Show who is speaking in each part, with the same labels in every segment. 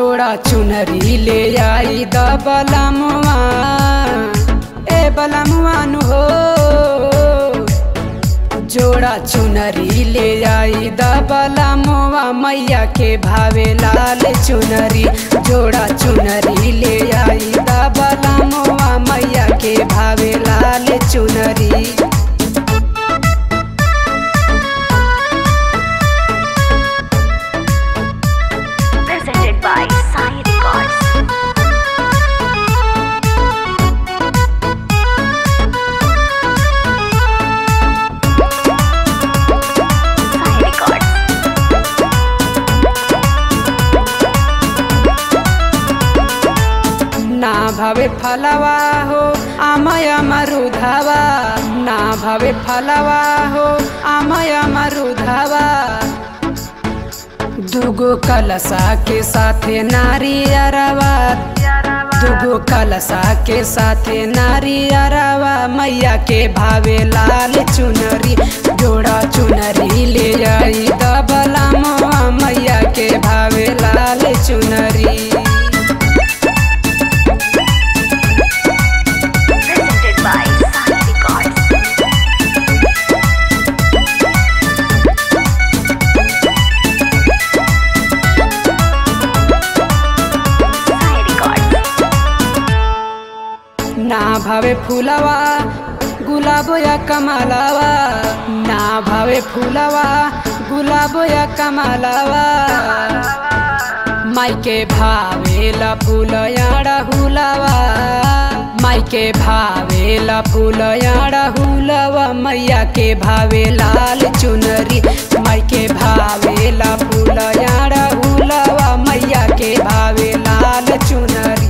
Speaker 1: जोड़ा चुनरी ले आई द बलमुआ ए बलमुआ नु हो जोड़ा चुनरी ले आई द बलमुआ मैया के भावे लाल चुनरी जोड़ा चुनरी ले आई द बलमुआ मैया के भावे लाल चुनरी
Speaker 2: presented by Sai Records. Sai Records.
Speaker 1: ना भावे फलवा हो आमय मरुधवा ना भावे फलवा हो आमय मरुधवा दुगो कलसा के साथे नारी अरवा दुगो कलसा के साथे नारी अरवा मैया के भावे लाल चुनरी जोड़ा चुनरी ले आई दबला मोआ मैया के भावे लाल चुनरी
Speaker 2: Presented by Sai Records. Sai Records.
Speaker 1: ना भावे फूलवा गुलाब या कमलवा ना भावे फूलवा गुलाब या कमलवा माई के भावेला फूल याड़ा हुलवा माई के भावेला फूल याड़ा हुलवा मैया के भावे लाल चुनरी माई के भावेला फूल याड़ा हुलवा मैया के भावे लाल चुनरी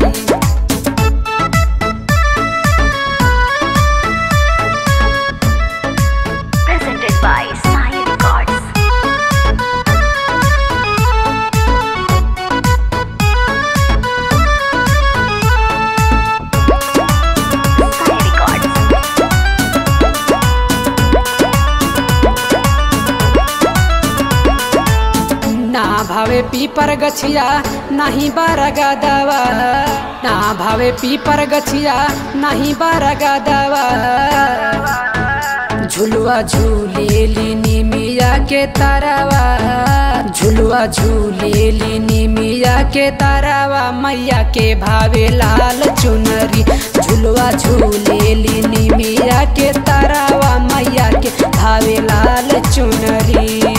Speaker 2: Presented by Sai Records. Sai Records.
Speaker 1: ना भावे पीपर गछिया नहीं बारगा दवा ना भावे पीपर गछिया नहीं बारगा दवा झुलुआ झूलेली निमिया के तारावा झुलुआ झूलेली निमिया के तारावा मैया के भावे लाल चुनरी झुलुआ झूलेली निमिया के तारावा मैया के भावे लाल चुनरी